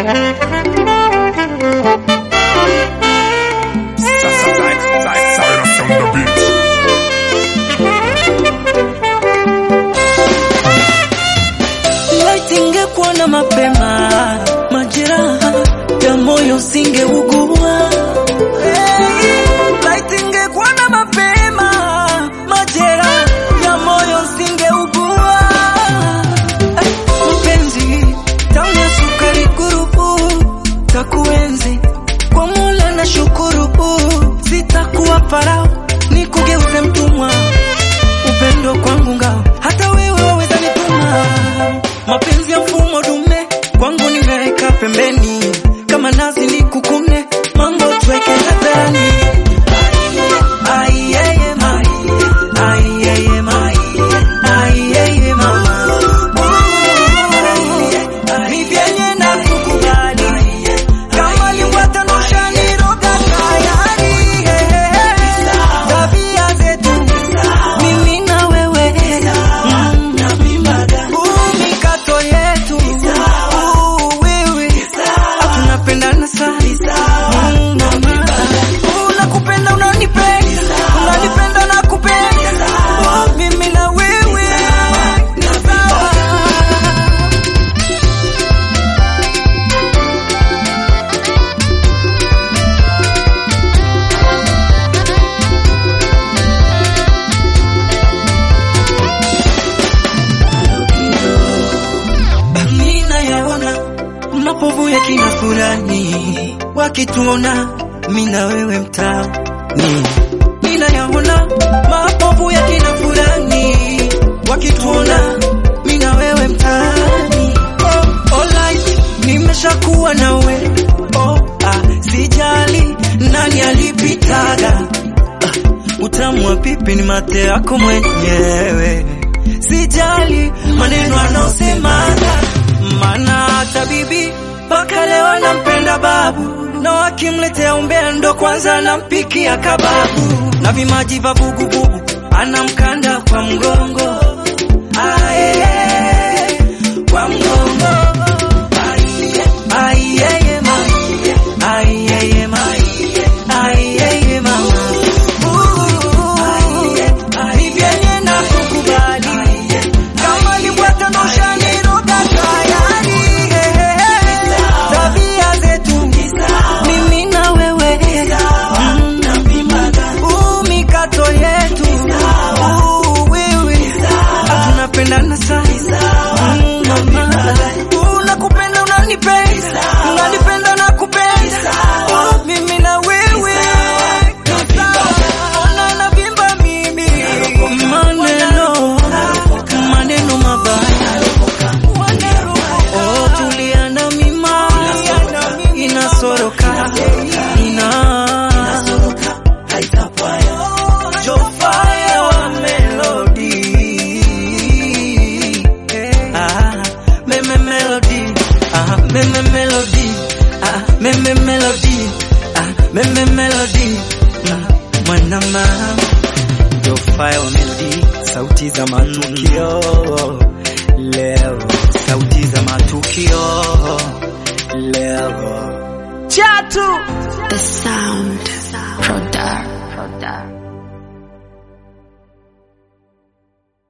Cyrus on the beat. Laiti ingekuwa na mapema, majeraha ya moyo singeugua. Hey, laiti ingekuwa na mapema, majeraha ya moyo singeugua. Eh, Mpenzi, tamu ya sukari kurubu, takuenzi kwa Mola na shukuru, sitakuwa farao nikugeuze mtumwa upendo kwangu ngao, hata wewe waweza nituma. Mapenzi ya mfumo dume kwangu nimeweka pembeni, kama nazi ni kukune, mambo tuweke hadharani. Ai, yeye ma, ai, yeye ma, ai, yeye mama. Ni vyenye na kukubali, kama limbwatanisha niroga tayari. Tabia zetu mimi na wewe Mm. Huu mikato yetu Huu wewe tunapendana sana Mm, mama. Huu nakupenda unanipenda unanipenda nakupenda Oh, mimi na wewe ni sawa ninayaona mapovu ya kina fulani wakituona mina wewe mtaani ninayaona mapovu ya kina fulani wakituona mina wewe mtaani oh, alright, nimeshakuwa nawe oh, ah, sijali nani alipitaga ah, utamu wa pipi ni mate yako mwenyewe sijali maneno anaosemaga, maana hata bibi mpaka leo anampenda babu, na wakimletea umbea ndo kwanza anampikia kababu, na vimaji vya vuguvugu anamkanda kwa mgongo Ae, kwa mgongo Ai, yeye mama. Ai, yeye mama. Ai, yeye mama. Ooh, ni vyenye na kukubali. Kama libwata nosha niroga tayari. Tabia zetu mimi na wewe Mm. Ooh, mikato yetu Ooh, wewe tunapendana sana Mm, mama. Ooh, nakupenda unanipenda unanipenda nakupenda Oh, mimi na wewe ni sawa. Ona navimba mimi maneno maneno mabaya Oh, tuliana mima inasoroka ina Jofaya wa melody Ah, meme melody Ah, meme melody Ah, meme melody Ah, meme melody Mm, Mwanama Jofaya wa melody sauti za matukio leo sauti za matukio leo chatu The sound product. product.